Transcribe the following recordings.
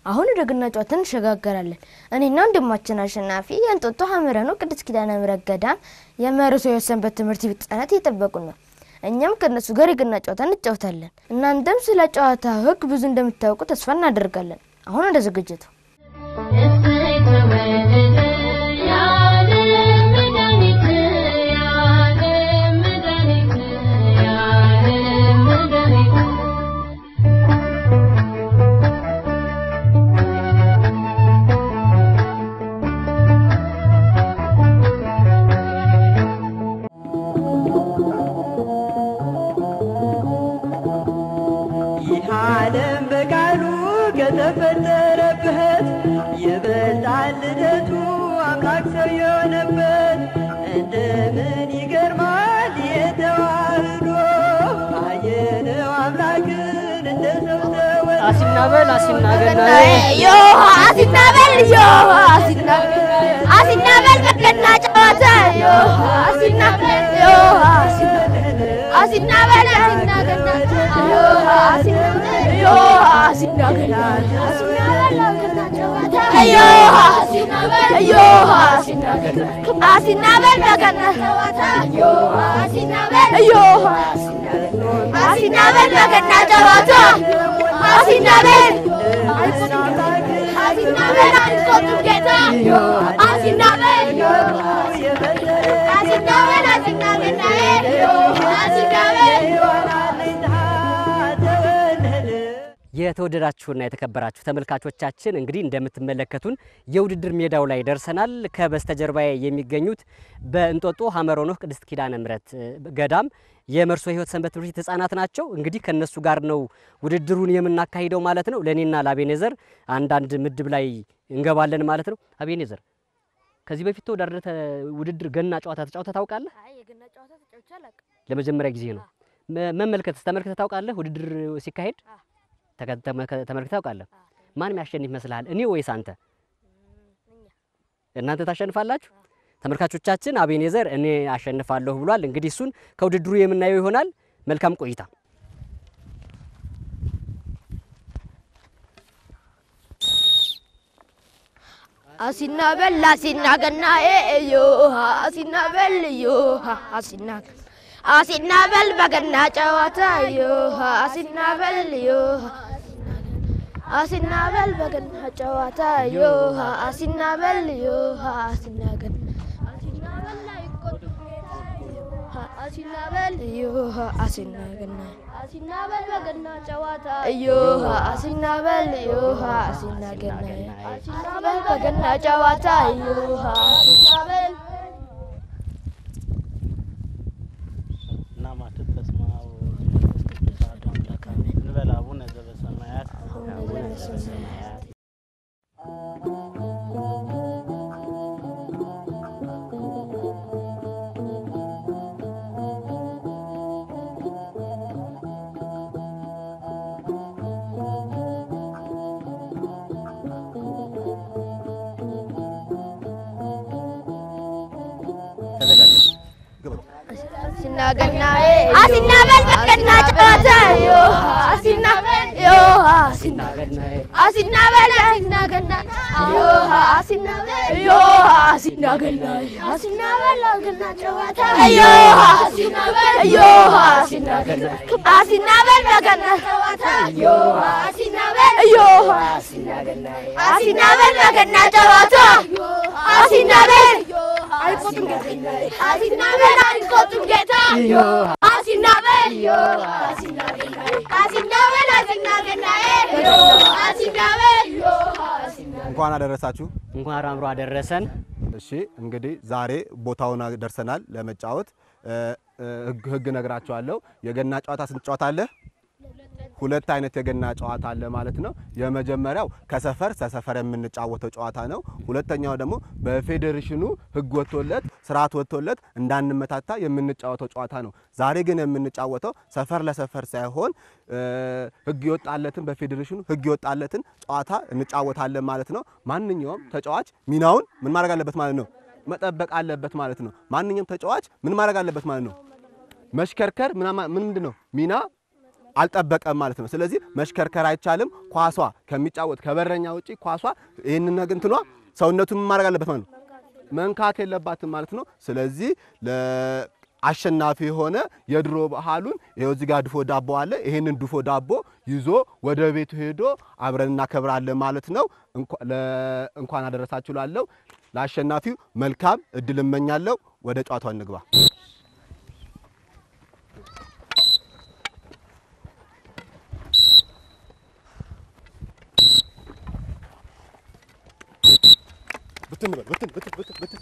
አሁን ወደ ገና ጨዋታ እንሸጋገራለን። እኔና ወንድማችን አሸናፊ የእንጦጦ ሐመረ ነው ቅድስት ኪዳነ ምሕረት ገዳም የመርሶ የሰንበት ትምህርት ቤት ሕጻናት እየጠበቁን ነው። እኛም ከእነሱ ጋር የገና ጨዋታ እንጫወታለን። እናንተም ስለ ጨዋታ ሕግ ብዙ እንደምታውቁ ተስፋ እናደርጋለን። አሁን ወደ ዝግጅቱ እሰይ ተወለደ የዓለም መድኃኒት የዓለም መድኃኒት የዓለም መድኃኒት ይህ ዓለም በቃሉ ከተፈጠረበት ይበልጣል ልደቱ አምላክ ሰው የሆነበት እንደምን ይገርማል የተዋህዶ አየነው አምላክን እንደ ሰው ተወልዶ አሲናበል አሲናገናዬ ዮሃ አሲናበል ዮሃ አሲናበል በገና ጨዋታ ዮሃ አሲናበል ዮሃ አሲናበል አሲናገና ዮሃ አሲናበል ዮሃ አሲናገና ዮሃ አሲናበል ዮሃ አሲናበል በገና ጨዋታ ዮሃ አሲናበል ዮሃ አሲናበል በገና ጨዋታ አሲናበል አሲናበል አንቆጡም ጌታ አሲናበል አሲናበል አሲናገናዬ አሲናበል የተወደዳችሁና የተከበራችሁ ተመልካቾቻችን እንግዲህ እንደምትመለከቱን የውድድር ሜዳው ላይ ደርሰናል። ከበስተጀርባዬ የሚገኙት በእንጦጦ ሐመረ ኖህ ቅድስት ኪዳነ ምሕረት ገዳም የመርሶ ሕይወት ሰንበት ትምህርት ቤት ህጻናት ናቸው። እንግዲህ ከነሱ ጋር ነው ውድድሩን የምናካሂደው ማለት ነው። ለእኔና ለአቤኔዘር አንዳንድ ምድብ ላይ እንገባለን ማለት ነው። አቤኔዘር ከዚህ በፊት ተወዳድረህ ተ- ውድድር ገና ጨዋታ ተጫውተህ ታውቃለህ? ለመጀመሪያ ጊዜ ነው። መ- መመልከት ተመልክተህ ታውቃለህ? ውድድር ሲካሄድ ተከ- ተመልከ- ተመልክተህ ታውቃለህ? ማን የሚያሸንፍ ይመስልሃል? እኔ ወይስ አንተ? እናንተ ታሸንፋላችሁ? ተመልካቾቻችን አቤኔዘር እኔ አሸንፋለሁ ብሏል። እንግዲህ እሱን ከውድድሩ የምናየው ይሆናል። መልካም ቆይታ። አሲናበል አሲናገናዬ ዮሃ አሲናበል ዮሃ አሲናገ አሲናበል በገና ጨዋታ ዮሃ አሲናበል ዮሃ አሲናበል በገና ጨዋታ ዮሃ አሲናበል ዮሃ አሲናገን አሲናበል ዮሃ አሲናገና አሲናበል በገና ጨዋታ ዮሃ አሲናበል ዮሃ አሲናገና አሲናበል በገና ጨዋታ ዮሃ አሲናበል ናማትት በስመ አብ ወወልድ ወመንፈስ ቅዱስ አሐዱ አምላክ አሜን። እንበል አቡነ ዘበሰማያት አቡነ ዘበሰማያት ተዘጋጅ። አሲናገናዬ አሲናበል በገና ጨዋታ ዮሃ አሲናበል ዮሃ ናገናዬ አሲናበል አሲናገና ዮሃ አሲናበል ዮሃ አሲናገና አሲናበል በገና ጨዋታ ዮሃ አሲናበል ዮሃ አሲናገና አሲናበል በገና ጨዋታ ዮሃ አሲናበል ዮሃ አሲናበል በገና ጨዋታ አሲናበል አይቆጡም ጌታ አሲናበል አይቆጡም ጌታ አሲናበል አሲናበል አሲናገናዬ አሲናበል እንኳን አደረሳችሁ። እንኳን አምሮ አደረሰን። እሺ እንግዲህ ዛሬ ቦታውን ደርሰናል ለመጫወት። እ፣ እ፣ ህግ ህግ ነግራችኋለሁ። የገና ጨዋታ ስንት ጨዋታ አለ? ሁለት አይነት የገና ጨዋታ አለ ማለት ነው። የመጀመሪያው ከሰፈር ሰሰፈር የምንጫወተው ጨዋታ ነው። ሁለተኛው ደግሞ በፌዴሬሽኑ ህግ ወጥቶለት ስርዓት ወጥቶለት እንዳንመታታ የምንጫወተው ጨዋታ ነው። ዛሬ ግን የምንጫወተው ሰፈር ለሰፈር ሳይሆን እ፣ ህግ የወጣለትን በፌዴሬሽኑ ህግ የወጣለትን ጨዋታ እንጫወታለን ማለት ነው። ማንኛውም ተጫዋች ሚናውን ምን ማድረግ አለበት ማለት ነው መጠበቅ አለበት ማለት ነው። ማንኛውም ተጫዋች ምን ማድረግ አለበት ማለት ነው መሽከርከር ምናማ- ምን ምንድን ነው ሚና አልጠበቀም ማለት ነው። ስለዚህ መሽከርከር አይቻልም። ኳሷ ከሚጫወት ከበረኛ ውጪ ኳሷ ይህንን ነገር እንትኗ ሰውነቱን ምን ማድረግ አለበት ማለት ነው መንካት የለባትም ማለት ነው። ስለዚህ አሸናፊ የሆነ የድሮ ባህሉን ይኸው እዚህ ጋር ድፎ ዳቦ አለ። ይሄንን ድፎ ዳቦ ይዞ ወደ ቤቱ ሄዶ አብረን እናከብራለን ማለት ነው። እንኳን አደረሳችሁ ላለው ለአሸናፊው መልካም እድል እመኛለሁ። ወደ ጨዋታው እንግባ። ብትን በል ብትን ብትን ብትን ብትን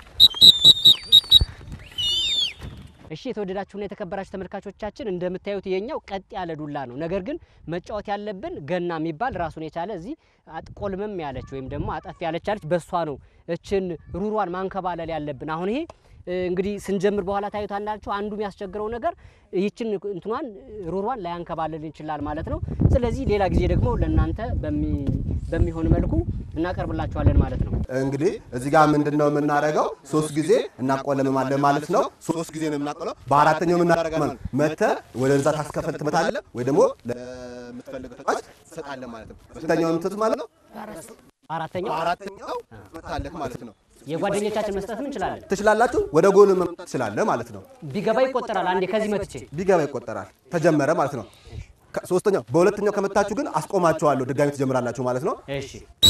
እሺ የተወደዳችሁና የተከበራችሁ ተመልካቾቻችን እንደምታዩት የኛው ቀጥ ያለ ዱላ ነው። ነገር ግን መጫወት ያለብን ገና የሚባል ራሱን የቻለ እዚህ አጥቆልምም ያለች ወይም ደግሞ አጠፍ ያለች አለች። በሷ ነው እችን ሩሯን ማንከባለል ያለብን። አሁን ይሄ እንግዲህ ስንጀምር በኋላ ታዩታላችሁ። አንዱ የሚያስቸግረው ነገር ይችን እንትኗን ሩሯን ላያንከባለል ይችላል ማለት ነው። ስለዚህ ሌላ ጊዜ ደግሞ ለእናንተ በሚሆን መልኩ እናቀርብላችኋለን ማለት ነው። እንግዲህ እዚህ ጋር ምንድን ነው የምናደርገው? ሶስት ጊዜ እናቆለምማለን ማለት ነው። ሶስት ጊዜ ነው የምናቆለው። በአራተኛው የምናደርገው ማለት ነው መተህ ወደ እዛ ታስከፈል ትመታለህ፣ ወይ ደግሞ ለምትፈልገው ተጫዋች ትሰጣለህ ማለት ነው። በስንተኛው የምትመቱት ማለት ነው? አራተኛው በአራተኛው ትመታለህ ማለት ነው። የጓደኞቻችን መስጠትም እንችላለን። ትችላላችሁ። ወደ ጎን መምታት ትችላለህ ማለት ነው። ቢገባ ይቆጠራል። አንዴ ከዚህ መትቼ ቢገባ ይቆጠራል። ተጀመረ ማለት ነው። ሶስተኛው በሁለተኛው ከመታችሁ ግን አስቆማችኋለሁ። ድጋሚ ትጀምራላችሁ ማለት ነው። እሺ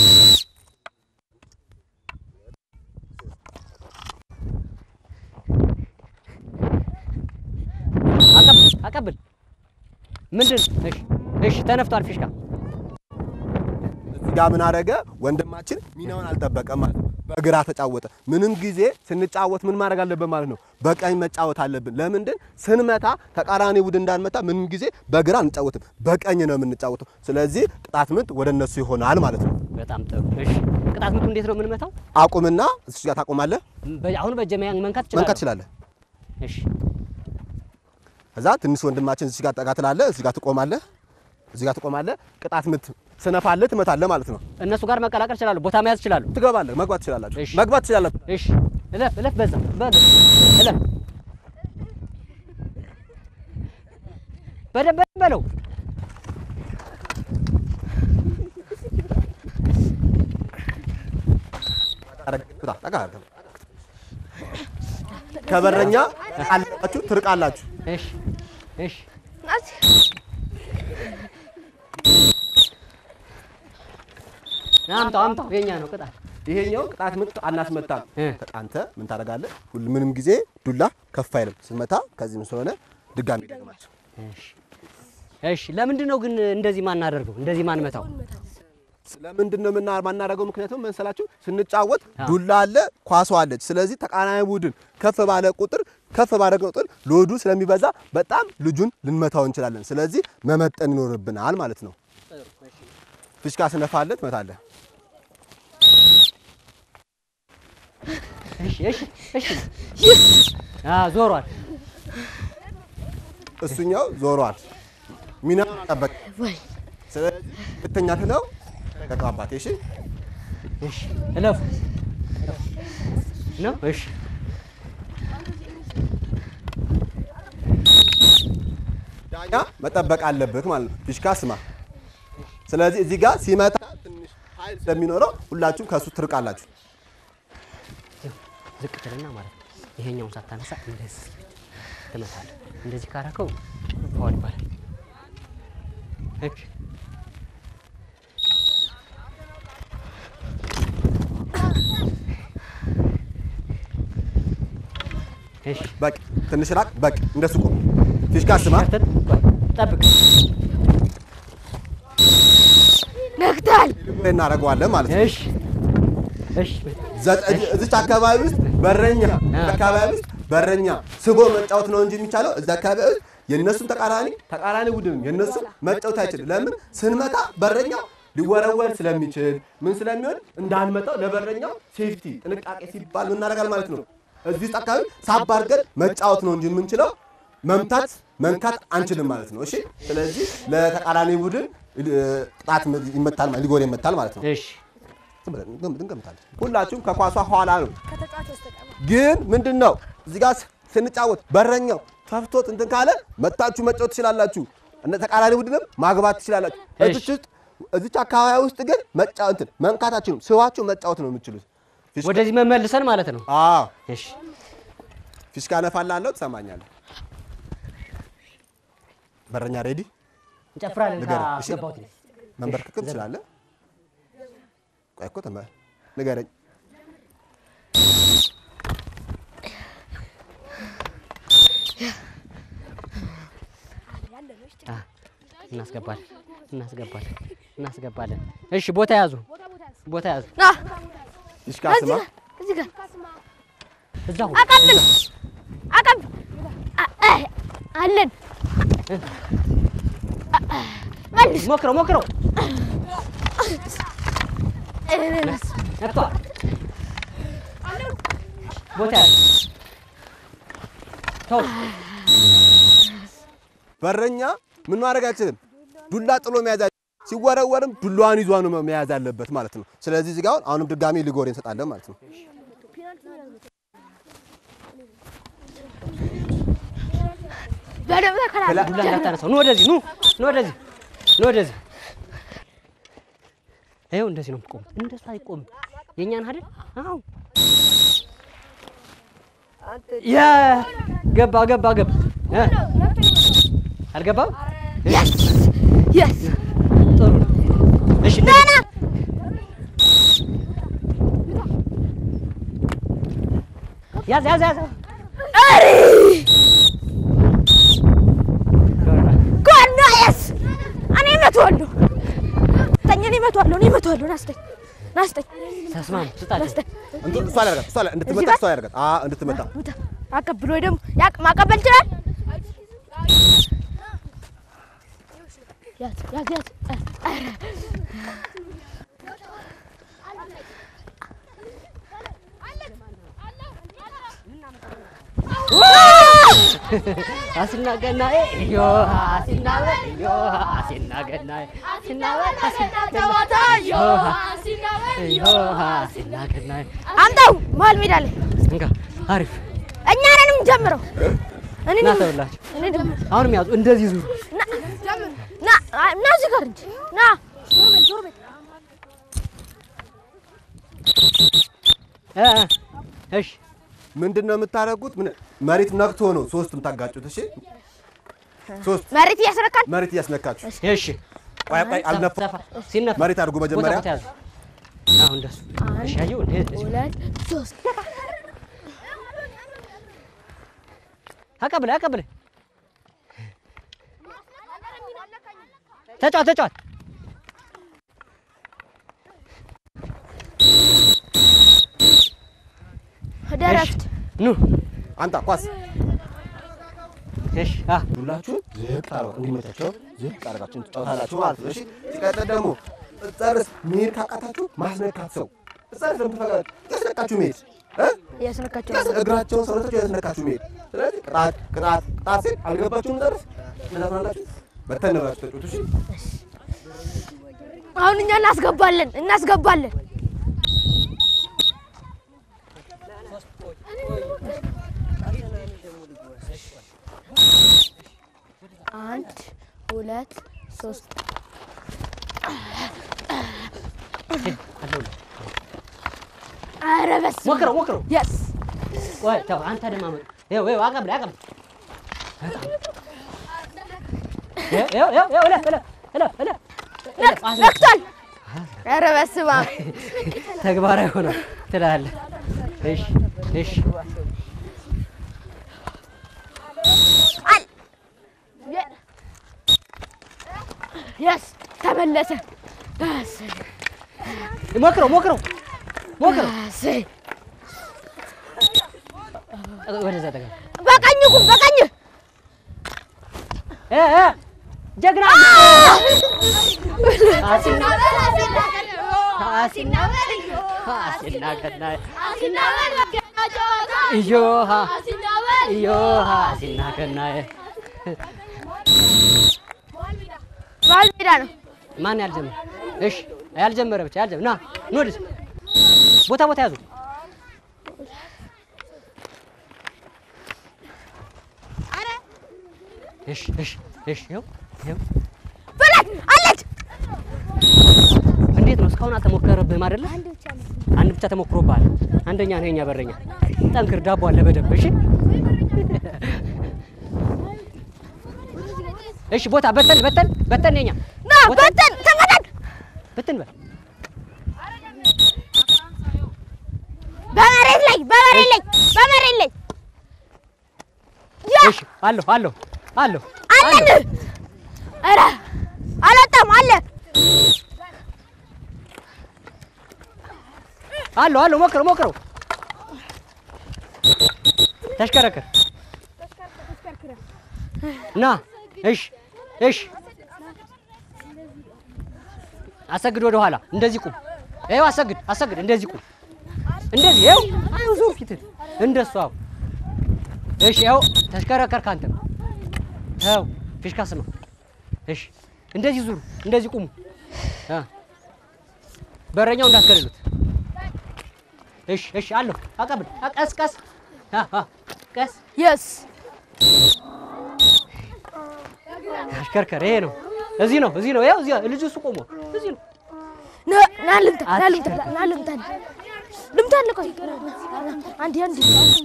አቀብል ምንድን? እሺ እሺ፣ ተነፍቷል ፊሽካ። እዚህ ጋር ምን አደረገ ወንድማችን? ሚናውን አልጠበቀም ማለት ነው። በግራ ተጫወተ። ምንም ጊዜ ስንጫወት ምን ማድረግ አለብን ማለት ነው? በቀኝ መጫወት አለብን። ለምንድን ስንመታ ተቃራኒ ቡድን እንዳንመታ ምንም ጊዜ በግራ አንጫወትም፣ በቀኝ ነው የምንጫወተው። ስለዚህ ቅጣት ምት ወደ እነሱ ይሆናል ማለት ነው። በጣም ጥሩ። እሺ ቅጣት ምቱ እንዴት ነው የምንመታው? አቁምና እዚህ ጋር ታቆማለህ፣ በ- አሁን በእጄ መያ- መንካት መንካት እችላለሁ? ትችላለህ። እሺ ከዛ ትንሽ ወንድማችን እዚህ ጋር ጠጋ ትላለህ፣ እዚህ ጋር ትቆማለህ፣ እዚህ ጋር ትቆማለህ። ቅጣት ምት ስነፋለህ ትመታለህ ማለት ነው። እነሱ ጋር መቀላቀል እችላለሁ። ቦታ መያዝ እችላለሁ። ትገባለህ፣ መግባት ትችላላችሁ፣ እሺ። መግባት ትችላላችሁ። እሺ እለፍ እለፍ፣ በዛ በዛ እለፍ፣ በደንብ በደንብ በለው። ጠጋ ጠጋ አድርገህ ከበረኛ አላችሁ ትርቃላችሁ። እሺ እሺ አምጣው አምጣው፣ የኛ ነው ቅጣት። ይሄኛው ቅጣት ምት አናስመታም። እ። አንተ ምን ታደርጋለህ? ሁሉ ምንም ጊዜ ዱላ ከፍ አይልም። ስንመታ ከዚህም ስለሆነ ድጋሚ ደግማቸው። እሺ እሺ። ለምንድን ነው ግን እንደዚህ ማናደርገው? እንደዚህ ማንመታው? ስለምንድን ነው ምና ማናደርገው? ምክንያቱም መሰላችሁ ስንጫወት አዎ። ዱላ አለ፣ ኳሷ አለች። ስለዚህ ተቃራኒ ቡድን ከፍ ባለ ቁጥር ከፍ ባለ ቁጥር ሎዱ ስለሚበዛ በጣም ልጁን ልንመታው እንችላለን። ስለዚህ መመጠን ይኖርብናል ማለት ነው። ፊሽካ ስነፋለት ትመታለህ። እሺ እሺ እሺ። አ ዞሯል። እሱኛው ዞሯል። ሚናውን ጠበቅ። ስለዚህ ሁለተኛ ትለው ተቀባባቴ። እሺ እሺ እለፉ ነው። እሺ ዳኛ መጠበቅ አለብህ ማለት ነው። ፊሽካ ስማ። ስለዚህ እዚህ ጋር ሲመታ ትንሽ ኃይል ስለሚኖረው ሁላችሁም ከእሱ ትርቃላችሁ። ዝቅ ትልና ማለት ነው። ይሄኛውን ሳታነሳ እንደዚህ ትመታለህ። እንደዚህ ካረከው ፋውል ይባላል። እሺ እሺ በቅ ትንሽ ራቅ። በቅ እንደሱ ቆም። ፊሽካ ስማ። ከፍተን ቆይ፣ ጠብቅ። ነክታል። እናደርገዋለን ማለት ነው። እሺ እሺ ዘጠኝ እዚች አካባቢ ውስጥ በረኛ አካባቢ ውስጥ በረኛ ስቦ መጫወት ነው እንጂ የሚቻለው እዛ አካባቢ ውስጥ የነሱን ተቃራኒ ተቃራኒ ቡድን የነሱ መጫወት አይችልም። ለምን ስንመታ በረኛው ሊወረወር ስለሚችል ምን ስለሚሆን እንዳንመጣው ለበረኛው ሴፍቲ ጥንቃቄ ሲባል ምን እናደርጋለን ማለት ነው። እዚህ ውስጥ አካባቢ ሳብ አድርገን መጫወት ነው እንጂ የምንችለው መምታት መንካት አንችልም ማለት ነው። እሺ ስለዚህ ለተቃራኒ ቡድን እ, ቅጣት ይመታል ማለት ሊጎል ይመታል ማለት ነው። እሺ ዝም ብለን እንገም- እንገምታለን። ሁላችሁም ከኳሷ ኋላ ነው። ግን ምንድን ነው እዚህ ጋር ስንጫወት በረኛው ፈፍቶት እንትን ካለ መታችሁ መጫወት ትችላላችሁ። እነ ተቃራኒ ቡድንም ማግባት ትችላላችሁ። እሺ። እዚች ውስጥ እዚች አካባቢ ውስጥ ግን መጫወት እንትን መንካት አትችሉም። ስዋችሁ መጫወት ነው የምትችሉት። ፊሽካ- ወደዚህ መመልሰን ማለት ነው። አዎ እሺ ፊሽካ ነፋላለሁ፣ ትሰማኛለህ። በረኛ ሬዲ፣ እንጨፍራለን። ንገረኝ፣ እሺ? ካስገባሁት መንበርከክም ትችላለህ። ቆይ እኮ ተመ ንገረኝ። አ፣ እናስገባለን እናስገባለን እናስገባለን። እሺ ቦታ ያዙ፣ ቦታ ያዙ። ና ፊሽካ እዚህ ስማ። ጋር እዚህ ጋር እዛው አቀብል አቀብል አ- አ- አለን አ- አ- መልስ ሞክረው ሞክረው። እ፣ ነክቷል። ቦታ ያዙ። ተው በረኛ ምን ማድረግ አይችልም። ዱላ ጥሎ መያዝ አይችልም። ሲወረወርም ዱላዋን ይዟ ነው መያዝ ያለበት ማለት ነው። ስለዚህ እዚህ ጋር አሁን አሁንም ድጋሚ ሊጎሬ እንሰጣለን ማለት ነው። በደንብ ተከላከል ዱላ እንዳታነሳው። ኑ ወደዚህ ኑ ኑ ወደዚህ ኑ ወደዚህ። ይኸው እንደዚህ ነው የምትቆሙ። እንደሱ አይቆምም። የእኛን አይደል? አዎ ያ ገባ ገባ ገባ እ? አልገባም? የስ የስ ጥሩ ነው። እሺ እንደዚህ ያዝ ያዝ ያዝ። አሪ ጎና የስ እኔ እመታዋለሁ ተኝ እኔ እመታዋለሁ እኔ እመታዋለሁ ናስተኝ ናስተኝ ተስማሙ፣ ስጣቸው። ናስተኝ እንትን እሷ ላይ አድርጋት፣ እሷ ላይ እንድትመታ እሷ ላይ አድርጋት። አዎ እንድትመታ ውጣ አቀብል ወይ ደግሞ ያቅ ማቀበል ይችላል ያዝ ያዝ ያዝ ኧረ አስናገናዬ ዮሃ አሲናበል ዮሃ አሲናገናዬ አሲናበል ዮሃ ዮሃ አሲናገናዬ አምጣው መሀል ሜዳ ላይ እንካ አሪፍ እኛ ነን የምንጀምረው እኔ ና ነኝ- ተብላችሁ እኔ ደግሞ አሁንም ያዙ እንደዚህ ዙሩ ና ና ና እዚህ ጋር እንጂ ና እ እ እሺ ምንድን ነው የምታደርጉት? ምን መሬት ነክቶ ነው ሶስቱም ታጋጩት። እሺ ሶስት መሬት እያስረካል መሬት እያስነካችሁ እሺ ቆይ ቆይ አልነፋ ሰፋ ሲነፋ መሬት አድርጉ ቦታ መጀመሪያ ቦታ ያዙ አሁን እንደሱ እሺ አየሁ እንደዚህ ሁለት ሶስት አቀብለ አቀብለ ተጫወት ተጫወት ደረፍት ኑ አንተ ኳስ እሺ አ ሁላችሁም ዝቅ አርጋ እንዲመቻቸው ዝቅ አርጋችሁ ትጫወታላችሁ ማለት ነው። እሺ ሲቀጥል ደግሞ ጸርስ መሄድ ካቃታችሁ ማስነካት ሰው ጸርስ ለምትፈቀድ ያስነካችሁ መሄድ እ እያስረካቸው ያስ- እግራቸውን ሰውነታቸው ያስነካችሁ መሄድ። ስለዚህ ቅጣት ቅጣት ቅጣት ሲል አልገባችሁም። ጸርስ እንደዛላችሁ በተን ብላችሁ ተጫወቱ። እሺ አሁን እኛ እናስገባለን እናስገባለን አንድ ሁለት ሶስት አለሁልህ ኧረ በስመ አብ። ሞክረው ሞክረው የስ ቆይ ተው አንተ ደማመጥ ይኸው ይኸው አቀብል አቀብል ይኸው ይኸው ይኸው ይኸው እለ እለ እለ እለ እለ አስነካ። ነክቷል ኧረ በስመ አብ ተግባራዊ ሆኗል ትላለህ። እሺ እሺ አል የ- የስ ተመለሰ እሰይ፣ ሞክረው ሞክረው ሞክረው እሰይ። ወደዛ ጠጋ በቀኝ ቁም በቀኝ እ እ ጀግና አሲና አሲና አሲና ገናይ እዮሃ እዮሃ አሲና ገናይ መሀል ሜዳ ነው ማን ያልጀመረ? እሺ ያልጀመረ ብቻ ያልጀመረ ና ኑ ወደዚህ ቦታ ቦታ ያዙ። እሺ እሺ እሺ ይኸው ይኸው በላት አለች። እንዴት ነው እስካሁን አልተሞከረብህም አይደለ? አንድ ብቻ ተሞክሮብሃል። አንደኛ ነህ የኛ በረኛ። ጠንክር፣ ዳቦ አለ በደንብ እሺ። እሺ ቦታ በተን በተን በተን የኛ ና በተን ተመደን በተን በል በመሬት ላይ በመሬት ላይ በመሬት ላይ ያ እሺ አለሁ አለሁ አለሁ አለን። ኧረ አልወጣም አለ አለሁ አለሁ ሞክረው ሞክረው ተሽከረከር ና እሺ እሺ አሰግድ ወደ ኋላ እንደዚህ ቁም ይኸው አሰግድ አሰግድ እንደዚህ ቁም እንደዚህ ይኸው አሁን ዞር ፊትን እንደሱ አዎ እሺ ይኸው ተሽከረከር ካንተ ይኸው ፊሽካ ስማ እሺ እንደዚህ ዙሩ እንደዚህ ቁሙ አ በረኛው እንዳትገለሉት እሺ እሺ አለሁ አቀብል ቀስ ቀስ አ አ ቀስ የስ አሽከርከር ይሄ ነው እዚህ ነው እዚህ ነው ይኸው እዚህ ልጁ እሱ ቆሞ እዚህ ነው ና ና ልምታ ና ልምታ ና ልምታ ልምታ አለ ቆይ አንዴ አንዴ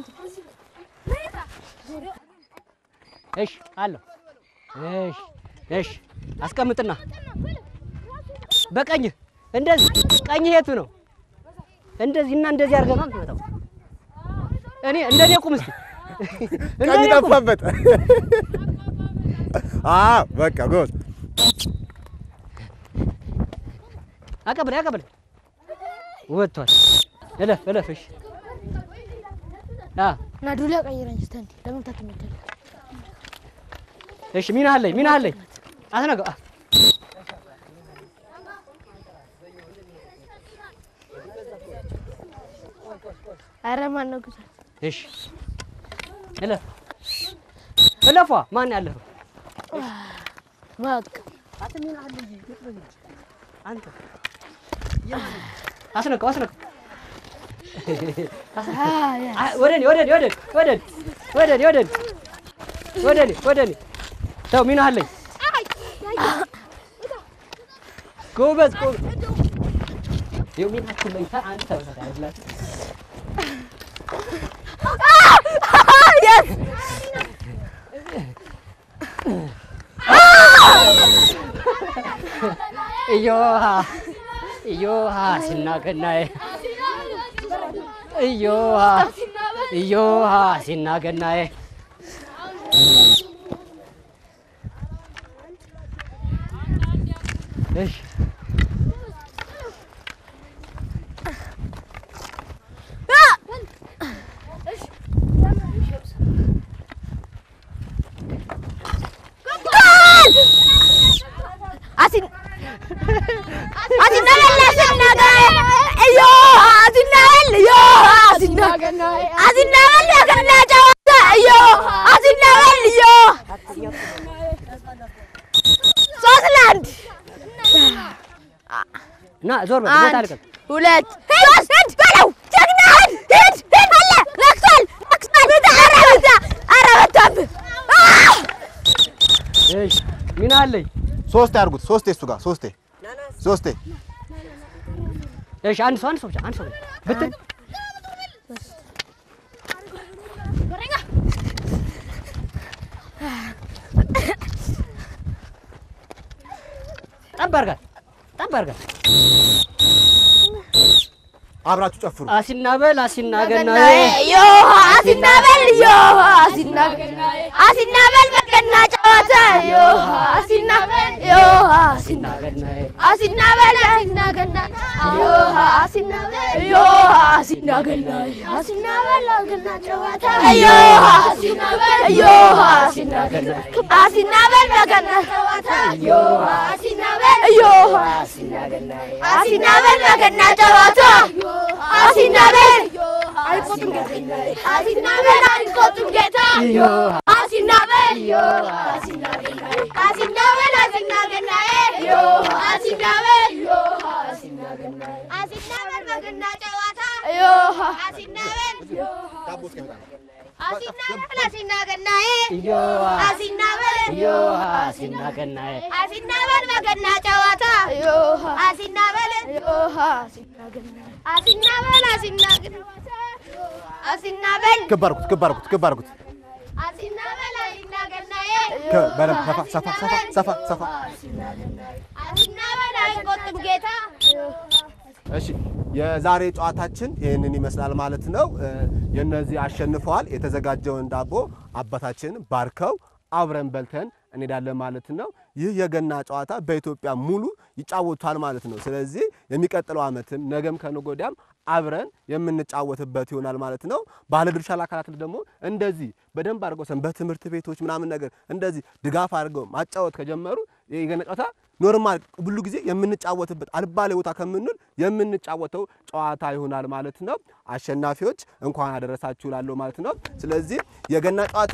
እሺ አለሁ እሺ እሺ አስቀምጥና በቀኝህ እንደዚህ ቀኝህ የቱ ነው እንደዚህ እና እንደዚህ አድርገህ ነው የምትመታው እኔ እንደኔ ቁም እስኪ ቀኝ እንደኔ ቁም ጠፋበት። አዎ በቃ ጎበዝ። አቀብል አቀብል ወጥቷል እለፍ እለፍ እሺ አ ና ዱላ ቀይረኝ እስቲ አንዴ ለመምታት ትመጣለህ እሺ ሚና አለኝ ሚና አለኝ አትነገው አ ኧረ ማን ነው ግዛ እሺ እለፍ እለፏ ማን ያለፈው በቃ አንተ አስነቀው አስነቀው አያ አ- ወደኔ ወደኔ ወደኔ ወደኔ ወደኔ ወደኔ ወደኔ ወደኔ ተው ሚና አለኝ ጎበዝ ጎበዝ ይኸው ሚናችሁ ላይ ታ- አንተ ታያላችሁ የስ እዮሃ እዮሃ ሲናገናዬ እዮሃ እዮሃ ሲናገናዬ እሺ አሲን አሲናበል አሲናገር እዮ አሲናበል እዮ አሲናገር አሲናበል ገና ጨዋታ እዮ አሲናበል እዮ ሶስት ለአንድ እና ዞር በል ቦታ አንድ አልቀም ሁለት ሶስት ሂድ በለው ጀግና ሂድ ሂድ ሂድ አለ ነክቷል ነክቷል ኧረ በዛ ኧረ በዛብህ እሺ ሚና አለኝ ሶስቴ አድርጉት። ሶስቴ እሱ ጋር ሶስቴ ሶስቴ እሺ አንድ ሰው አንድ ሰው ብቻ አንድ ሰው ብቻ ብትን ጠብ አድርጋት ጠብ አድርጋት አብራችሁ ጨፍሩ። አሲናበል አሲናገናዬ ዮ አሲናበል ዮ አሲናበል አሲናበል በቀና ጨዋታ ዮ አሲናበል ዮ አሲናገናዬ አሲናበል አሲናገና ዮ አሲናበል ዮ አሲናገና አሲናበል አገና ጨዋታ ዮ አሲናበል ዮ አሲናገና አሲናበል በቀና ጨዋታ ዮ አሲናበል ዮ አሲናገና አሲናበል በቀና ጨዋታ አሲናበል አይቆጡም ጌታ አሲናበል አይቆጡም ጌታ አሲናበል አሲናበል አሲናገናዬ አሲናበል አሲናበል በገና ጨዋታ አሲናበል ዳቦ እስኪመጣ ነው። አሲና በል አሲና ገናዬ እዮሃ አሲና በል እዮሃ አሲና ገናዬ አሲና በል በገና ጨዋታ አሲና በል አሲና በል አሲና ገናታ አሲና በል ክብ አድርጉት ክብ አድርጉት ክብ አድርጉት አሲና በል አሲና ገናዬ ከ- በደንብ ሰፋ ሰፋ ሰፋ ሰፋ ሰፋ አሲና በል አይቆጥም ጌታ እሺ የዛሬ ጨዋታችን ይህንን ይመስላል ማለት ነው። እ፣ የእነዚህ አሸንፈዋል። የተዘጋጀውን ዳቦ አባታችን ባርከው አብረን በልተን እንሄዳለን ማለት ነው። ይህ የገና ጨዋታ በኢትዮጵያ ሙሉ ይጫወቱታል ማለት ነው። ስለዚህ የሚቀጥለው ዓመትም ነገም ከነገ ወዲያም አብረን የምንጫወትበት ይሆናል ማለት ነው። ባለድርሻ አካላት ደግሞ እንደዚህ በደንብ አድርገው ሰንበት ትምህርት ቤቶች ምናምን ነገር እንደዚህ ድጋፍ አድርገው ማጫወት ከጀመሩ የገና ጨዋታ ኖርማል ሁሉ ጊዜ የምንጫወትበት አልባሌ ቦታ ከምንል የምንጫወተው ጨዋታ ይሆናል ማለት ነው። አሸናፊዎች እንኳን አደረሳችሁ ላለው ማለት ነው። ስለዚህ የገና ጨዋታ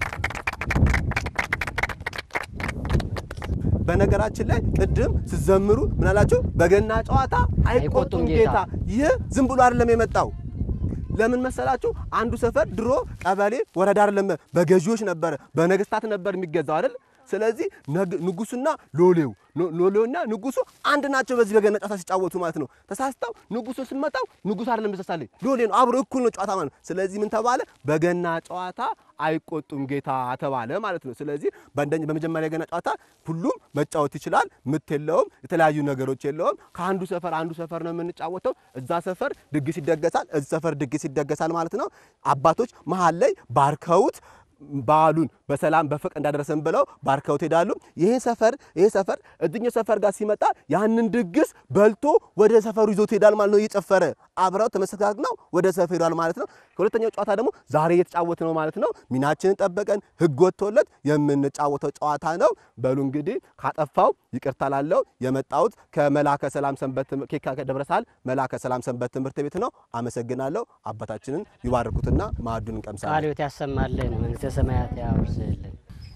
በነገራችን ላይ ቅድም ስትዘምሩ ምን አላችሁ? በገና ጨዋታ አይቆጡም ጌታ። ይህ ዝም ብሎ አይደለም የመጣው ለምን መሰላችሁ? አንዱ ሰፈር ድሮ ቀበሌ ወረዳ አይደለም በገዢዎች ነበረ፣ በነገስታት ነበር የሚገዛው አይደል? ስለዚህ ነግ- ንጉሱና ሎሌው ሎ- ሎሌውና ንጉሱ አንድ ናቸው። በዚህ በገና ጨዋታ ሲጫወቱ ማለት ነው። ተሳስተው ንጉሱ ስመጣው ንጉሱ አይደለም ተሳሳለኝ ሎሌ ነው፣ አብሮ እኩል ነው ጨዋታ ማለት ነው። ስለዚህ ምን ተባለ? በገና ጨዋታ አይቆጡም ጌታ ተባለ ማለት ነው። ስለዚህ በአንደኛ በመጀመሪያ የገና ጨዋታ ሁሉም መጫወት ይችላል። ምት የለውም፣ የተለያዩ ነገሮች የለውም። ከአንዱ ሰፈር አንዱ ሰፈር ነው የምንጫወተው። እዛ ሰፈር ድግስ ይደገሳል፣ እዚህ ሰፈር ድግስ ይደገሳል ማለት ነው። አባቶች መሀል ላይ ባርከውት በዓሉን በሰላም በፍቅር እንዳደረሰን ብለው ባርከውት ሄዳሉ። ይሄ ሰፈር ይሄ ሰፈር እዚኛው ሰፈር ጋር ሲመጣ ያንን ድግስ በልቶ ወደ ሰፈሩ ይዞት ሄዳል ማለት ነው። እየጨፈረ አብረው ተመሰጋግነው ወደ ሰፈር ሄዷል ማለት ነው። ከሁለተኛው ጨዋታ ደግሞ ዛሬ እየተጫወት ነው ማለት ነው። ሚናችንን ጠበቀን ሕግ ወጥቶለት የምንጫወተው ጨዋታ ነው። በሉ እንግዲህ ካጠፋው ይቅርታ ላለው የመጣሁት ከመላከ ሰላም ሰንበት ትምህርት ኬካ ደብረሳል መላከ ሰላም ሰንበት ትምህርት ቤት ነው። አመሰግናለሁ። አባታችንን ይባርኩትና ማዕዱን እንቀምሳለን። ቃለ ሕይወት ያሰማልን፣ መንግስተ ሰማያት ያውርስልን።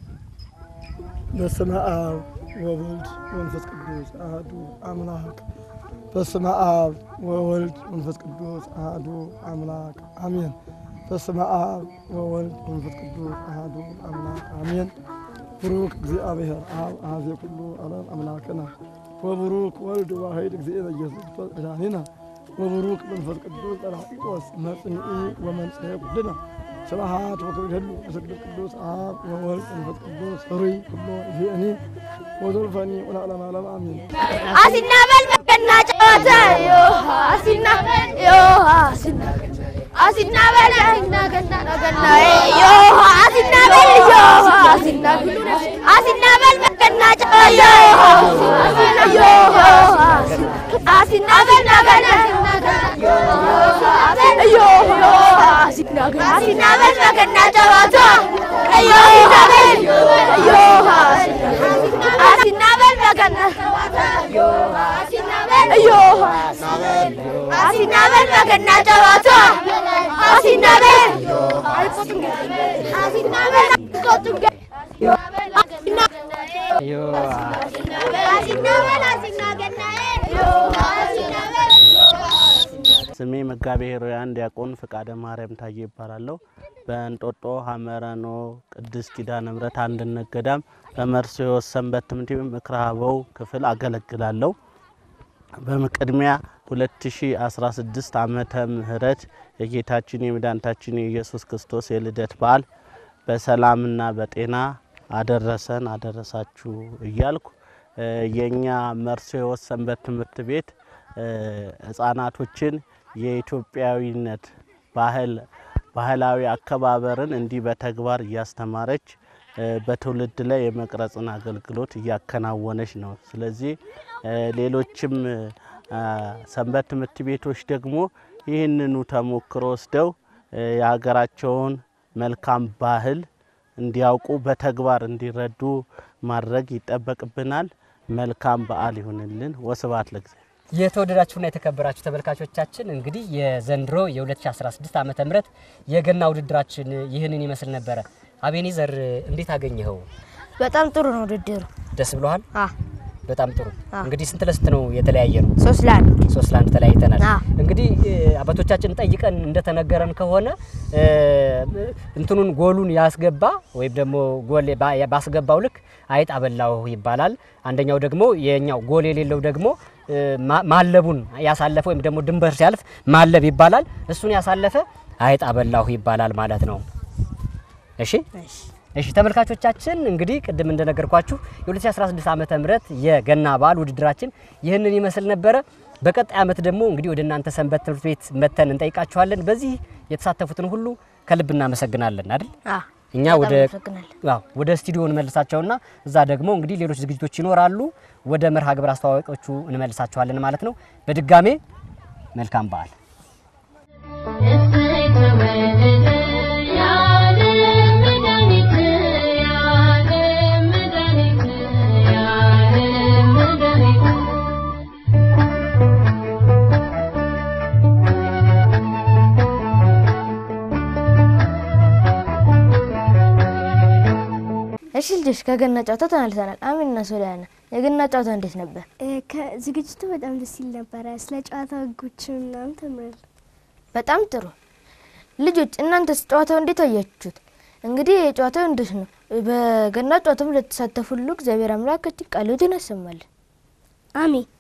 በስመ አብ ወወልድ ወመንፈስ ቅዱስ አሐዱ አምላክ። በስመ አብ ወወልድ ወመንፈስ ቅዱስ አሐዱ አምላክ አሜን። በስመ አብ ወወልድ ወመንፈስ ቅዱስ አሐዱ አምላክ አሜን። ብሩክ እግዚአብሔር አብ አኀዜ ኩሉ ዓለም አምላክነ ወብሩክ ወልድ ዋሕድ እግዚእነ ኢየሱስ ክርስቶስ መድኃኒነ ወብሩክ መንፈስ ቅዱስ ጰራቅሊጦስ መጽንዒ ወመንጽሔ ኩልነ ስብሐት ወክብር ይሁን ለስግድ ቅዱስ አብ ወወልድ ወመንፈስ ቅዱስ ኅሩይ ኩሎ ጊዜኒ ወዘልፈኒ ወለዓለመ ዓለም አሜን። አሲና በል በገና ጨዋታ አሲና በል አሲና አሲና በል አሲና ገና ገናዬ አሲና በል አሲና አሲና በል በገና ጨዋታ አሲና በል በገና አሲና በል በገና ጨዋታ አሲና በል በገና አሲና በል በገና ጨዋታ አሲና በል አሲና በል አይቆጡም አሲና እዮሃ አሲና በል አሲና ገናዬ አሲና በል ስሜ መጋቤ ኅሩያን ዲያቆን ፍቃደ ማርያም ታዬ ይባላለሁ። በእንጦጦ ሀመረኖ ቅድስት ኪዳነ ምሕረት አንድነት ገዳም በመርሲዎስ ሰንበት ትምህርት ቤት ምክረ አበው ክፍል አገለግላለሁ። በቅድሚያ 2016 ዓመተ ምህረት የጌታችን የመድኃኒታችን የኢየሱስ ክርስቶስ የልደት በዓል በሰላምና በጤና አደረሰን አደረሳችሁ እያልኩ እ የእኛ መርሲዎስ ሰንበት ትምህርት ቤት እ ህጻናቶችን የኢትዮጵያዊነት ባህል ባህላዊ አከባበርን እንዲህ በተግባር እያስተማረች እ በትውልድ ላይ የመቅረጽን አገልግሎት እያከናወነች ነው። ስለዚህ እ ሌሎችም እ ሰንበት ትምህርት ቤቶች ደግሞ ይህንኑ ተሞክሮ ወስደው እ የሀገራቸውን መልካም ባህል እንዲያውቁ በተግባር እንዲረዱ ማድረግ ይጠበቅብናል። መልካም በዓል ይሁንልን። ወስብሐት ለእግዚአብሔር። የተወደዳችሁና የተከበራችሁ ተመልካቾቻችን እንግዲህ የዘንድሮ የ2016 ዓመተ ምህረት የገና ውድድራችን ይህንን ይመስል ነበረ። አቤኔዘር እንዴት አገኘኸው? በጣም ጥሩ ነው ውድድሩ። ደስ ብሎሃል? አ በጣም ጥሩ። አ። እንግዲህ ስንት ለስንት ነው የተለያየ ነው? ሶስት ለአንድ ሶስት ለአንድ ተለያይተናል። አ። እንግዲህ እንግዲህ እ፣ አባቶቻችን ጠይቀን እንደተነገረን ከሆነ እ፣ እንትኑን ጎሉን ያስገባ ወይም ደግሞ ጎል ባ- ባስገባው ልክ አይጥ አበላው ይባላል። አንደኛው ደግሞ የኛው ጎል የሌለው ደግሞ እ፣ ማ- ማለቡን ያሳለፈ ወይም ደግሞ ድንበር ሲያልፍ ማለብ ይባላል። እሱን ያሳለፈ አይጥ አበላሁ ይባላል ማለት ነው። እሺ እሺ ተመልካቾቻችን እንግዲህ ቅድም እንደነገርኳችሁ የ2016 ዓመተ ምህረት የገና በዓል ውድድራችን ይህንን ይመስል ነበረ። በቀጣይ ዓመት ደግሞ እንግዲህ ወደ እናንተ ሰንበት ትምህርት ቤት መተን እንጠይቃችኋለን። በዚህ የተሳተፉትን ሁሉ ከልብ እናመሰግናለን አይደል? እኛ በጣም ወደ እናመሰግናለን። አዎ ወደ ስቱዲዮ እንመልሳቸውና እዛ ደግሞ እንግዲህ ሌሎች ዝግጅቶች ይኖራሉ። ወደ መርሃ ግብር አስተዋዋቂዎቹ እንመልሳቸዋለን ማለት ነው። በድጋሜ መልካም በዓል። እሺ ልጆች ከገና ጨዋታ ተመልሰናል። አሚንና ሶሊያና የገና ጨዋታ እንዴት ነበር? ዝግጅቱ በጣም ደስ ይል ነበረ። ስለ ጨዋታ ህጎችን ምናምን ተምራለሁ። በጣም ጥሩ ልጆች፣ እናንተስ ጨዋታው እንዴት አያችሁት? እንግዲህ ጨዋታው እንዴት ነው? በገና ጨዋታው ለተሳተፉ ሁሉ እግዚአብሔር አምላካችን ቃልዎትን ያሰማልን። አሜን።